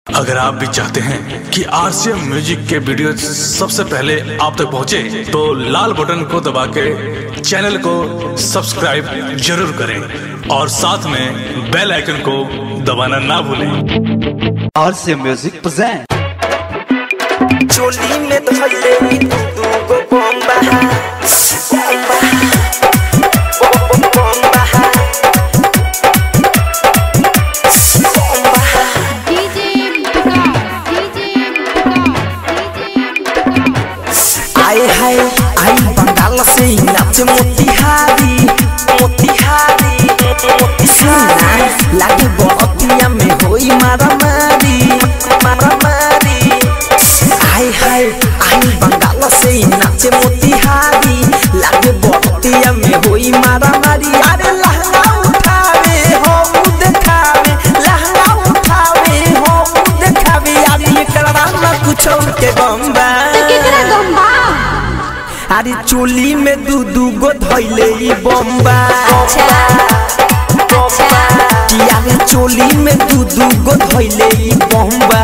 अगर आप भी चाहते हैं कि आरसीएम म्यूजिक के वीडियो सबसे पहले आप तक पहुंचे, तो लाल बटन को दबा के चैनल को सब्सक्राइब जरूर करें और साथ में बेल आइकन को दबाना ना भूलें और से म्यूजिक present चोली में धोले दू गो बम्बा DJ Vikas, DJ Vikas, DJ Vikas. आए हाय आई बंगाल से नाच मोतिहारी मोतिहारी मोतिहारी लागे बतिया में होई मारा मारी मारा मारी आए हाय आई बंगाल से नाच मोतिहारी लागे बतिया में होई मारा मारी अरे लहंगा उठावे हो उ देखावे लहंगा उठावे हो उ देखावे अरे एकरा ना कुछ के बम्बा केकरा गम्बा अरे चोली में दू दू गो धैले ई बम्बा किया रे चोली में दू दू गो धैले ई बम्बा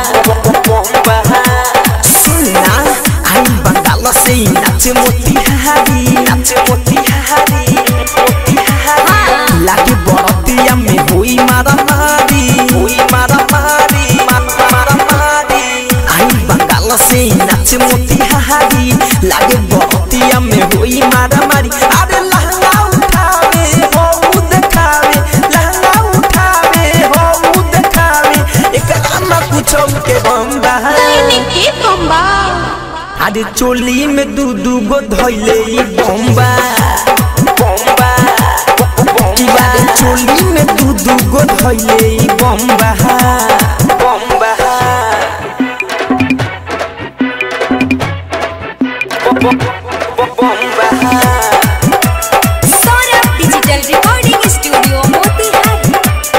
सुनना आई बंगाल से ई नाच मोतिहारी नाच मोतिहारी मोतिहारी लागे बरतिया में होई मारा मारी होई मारा मारी मारा मारी आई बंगाल से ई नाच मोतिहारी लागे बरतिया में होई मारा मारी अरे लहंगा उठावे हो उ देखावे लहंगा उठावे हो उ देखावे एकरा ना कुछो के बम्बा के गम्बा अरे चोली में दू दू गो धैले ई बम्बा बम्बा की बारे चोली में दू दू गो धैले ई बम्बा बम्बा बम्बा Saurabh digital recording studio Motihari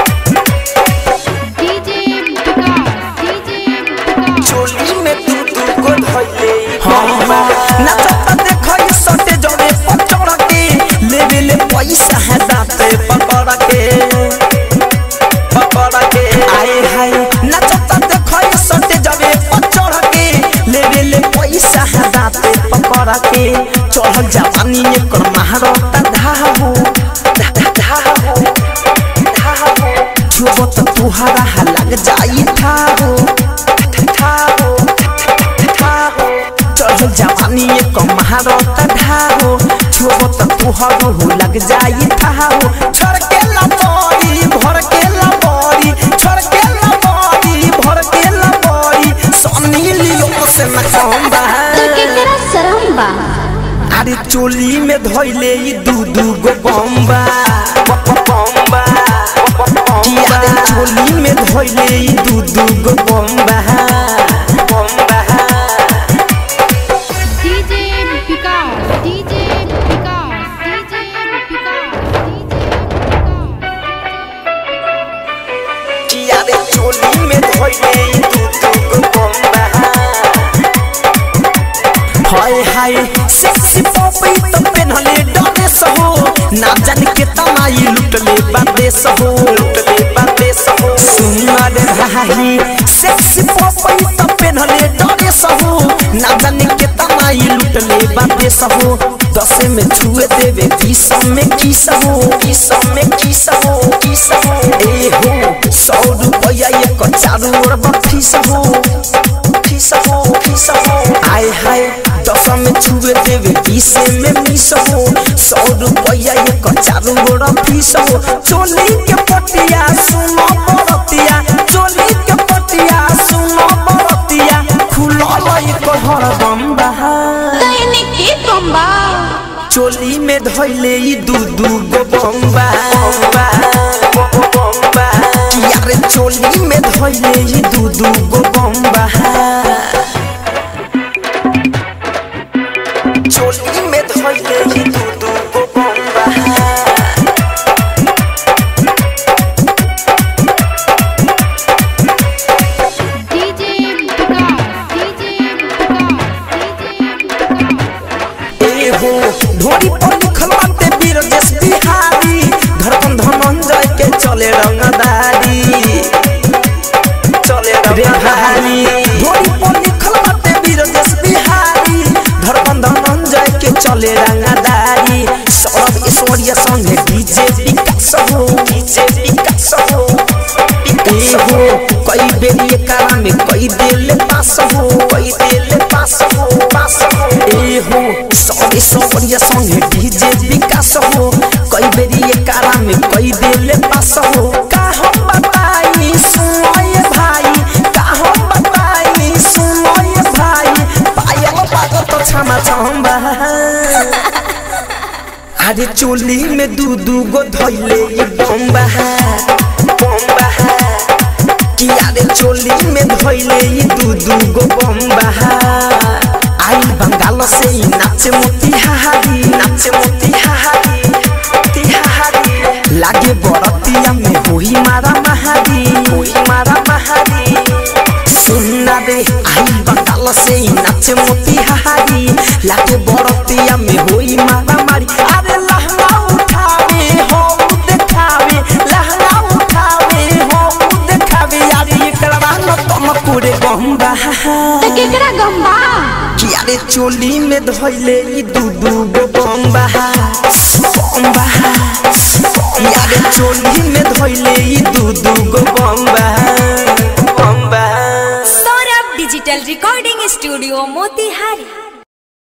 DJ Vikas, DJ Vikas. चोली में दू दू गो धैले बम्बा नाचत देखो ई सटे जड़े पचड़ के लेवे ले पैसा है दाते पकड़ के पकड़ के आए हाय नाचत देखो ई सटे जड़े पचड़ के लेवे ले पैसा है दाते पकड़ के चढ़ल जवानी एकर महारता धाहो धा धा धाहो धाहो छुबो त तुहारा हा लग जाई ठाहो ठाहो ठाहो चढ़ल जवानी एक महारत ढाहो छुबो त तुहारो हो लग जाई ठाहो छोड़ के लबोरी भर के लबोरी छोड़ के लबोरी भर के लबोरी सोनी लियो से न कहंदा केकरा शरम बा अरे चोली में धोइले ई दू दू गो बम्बा बम्बा कि अरे चोली में धोइले ई दू दू गो बम्बा बम्बा DJ Vikas, DJ Vikas, DJ Vikas, DJ Vikas. कि अरे चोली में धोइले ई दू दू गो बम्बा हाय हाय सेक्सी पॉपी तो पेनहले डरे सहो ना जान के तमाई लुटले बादे सहो लुटले बादे सहो सुन रे भाई सेक्सी पॉपी तो पेनहले डरे सहो ना जान के तमाई लुटले बादे सहो दस में छुए देवे बीस में की सहो बीस में की सहो की सहो ए हो सौ रुपया एक चारू ओर बफी सहो फीस हो फीस हो आय हाय दस में छुए देवे बीस में मिस हो सौ रुपया एक चारू गोड़ा फीस हो चोली के पटिया सुनो बरतिया चोली के पटिया सुनो बरतिया खुलल एक हर बम्बा के गम्बा चोली में धैले ई दू दू गो बम्बा बम्बा बम्बा कि यार चोली में धैले ई दू दू गो बम्बा चोली में धैले ई दू दू गो बम्बा DJ Vikas, DJ Vikas, DJ Vikas. ए हो ढोरी पर लिखल बाटे वीर देश बिहारी धड़कन धनंजय के चले रंगदारी चले रे भारी ढोरी पर लिखल बाटे बीरजेश बिहारी धरबंध मंजय के चले रंगदारी सौरभ ऐश्वर्या संगे डीजे विकास हो डीजे विकास हो ए हो कई बेर ये कारा में कई दिल पास हो कई दिल पास हो पास हो ए हो सौरभ ऐश्वर्या संगे डीजे विकास हो कई बेर ये कारा में कई दिल पास हो का हम बताई सुनो ये भाई का हम बताई सुनो ये भाई पायल पागल तो क्षमा चंबा अरे चोली में दू दू गो धैले ये बम्बा बम्बा कि अरे चोली में धैले ये दू दू गो बम्बा आई बंगाल से ही नाचे मोतिहारी नाचे मोतिहारी मोतिहारी लागे बरतिया में होई मारा महारी होई मारा महारी सुनना रे आई बंगाल से ही नाचे मोतिहारी लागे बरतिया में होई मारा मारी अरे लहंगा उठावे हो देखावे लहंगा उठावे हो देखावे यार एकरा न तम पूरे गंगा तो केकरा गम्बा कि अरे चोली में धोइले ई दू दू गो बम्बा बम्बा यारे चोली में धोइले ई दू दू गो बम्बा बम्बा Saurabh digital recording studio Motihari